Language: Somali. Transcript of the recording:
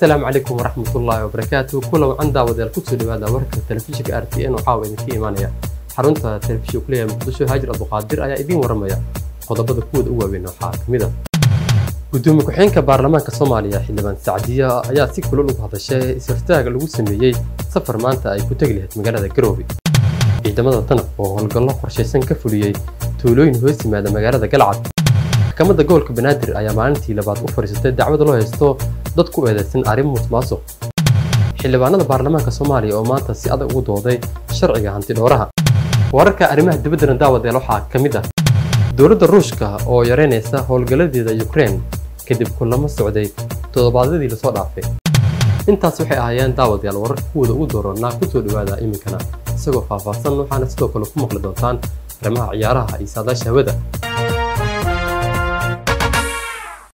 asalaamu calaykum waraxmatullaahi wabarakaatu kula wacan daawadayaal kusoo dhawaada warka telefishinka r t n oo caawa idinka imaanaya xarunta telefishinka kuleeyahay muqdisho haajir abduqaadir ayaa idiin waramaya qodobada kuwooda u waaweyn waxaa ka mid a gudoomiye ku-xigeenka baarlamaanka soomaaliya xildhibaan sacdiya ayaa si kulol ugu hadashay isirtaaga lagu sameeyey safar maanta ay ku tegi lahayd magaalada garoobe ciidamada danab oo howlgallo qorshaysan ka fuliyey tuulooyin hoos yimaada magaalada galcad maxkamadda gobolka banaadir ayaa maalintii labaad u fadhiisatay dacwada loo haysto dad ku eedeysan arrin musuqmaasuq xildhibaanada baarlamaanka soomaaliya oo maanta si adag ugu dooday sharciga hanti dhooraha wararka arrimaha dibaddana daawadeel waxaa ka mid ah dowladda ruushka oo yareynaysa howlgalladeeda ukraine kadib kulamo socday toddobaadyadii lasoo dhaafay intaas waxay ahaayeen daawadayaal wararka kuwooda ugu dooranaa kusoo dhawaada iminkana isagoo faahfaahsan waxaana sidoo kale ku maqli doontaan arrimaha ciyaaraha iyo saadaasha hawada